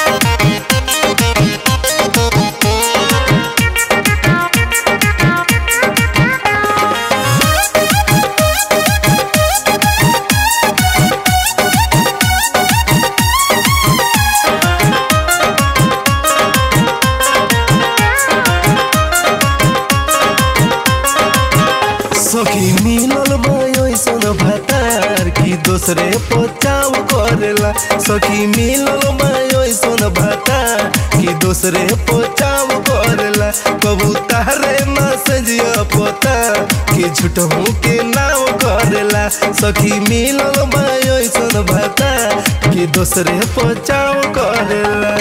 सखी मिलल बयसन भतार की दूसरे पचाव करेला सखी मिलल बयसन भतार की दूसरे पचाव करेला कबूतरे न सजिया पता कि झूठहू के नाव करेला सखी मिलल बयसन भतार की दूसरे पचाव करेला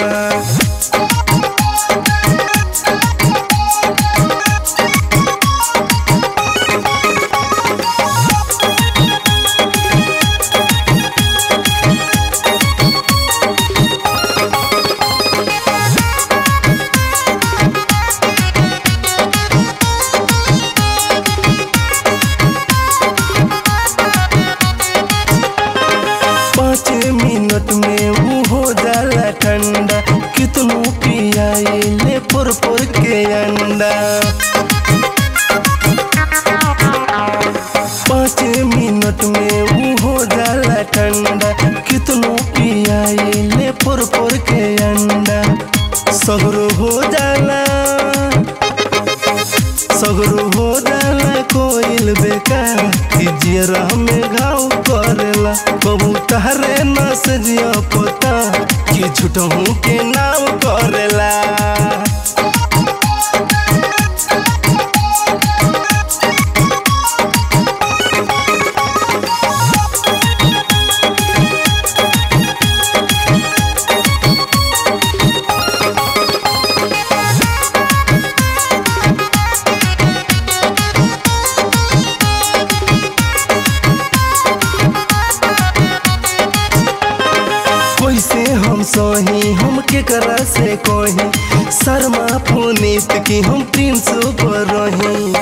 पाँच मिनट में वो हो जाला ठंडा कितनो पियाए ले पुर पुर के अंडा पाँच मिनट में वो हो जाला ठंडा कितनो पियाए ले पुर पुर के अंडा सगरो हो जाला सगरो हो जाला कोइल बेकार कि जियरा में घाव करेला कबूतरे न सजिया पता कि झूठहू के नाम करेला कैसे हम सही हम केकरा से कही शर्मा पुनीत की हम प्रिंस पर रही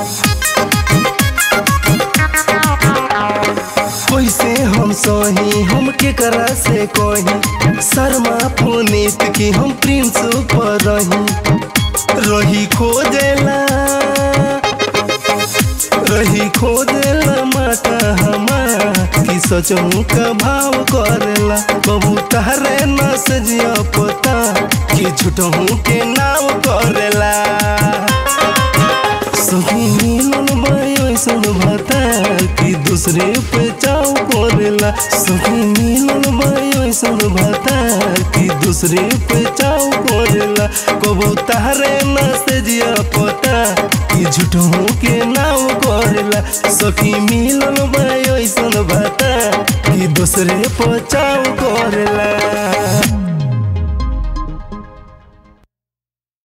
कैसे हम सही हम केकरा से कही शर्मा पुनीत की हम प्रिंस पर रही रही खोजेला रही खोदेला माता हमार कि सचमू का भाव करेला कबूतरे न सजिया पता कि झूठहू के नाम करेला सही मिलन बयसन भता कि दूसरे पे चाव करेला सही मिलन बयसन भता कि दूसरे पे चाव करेला कबूतरे न सजिया पता कि झूठों के नाम करेला सखी मिलन बयसन भता कि दूसरे पचाव करेला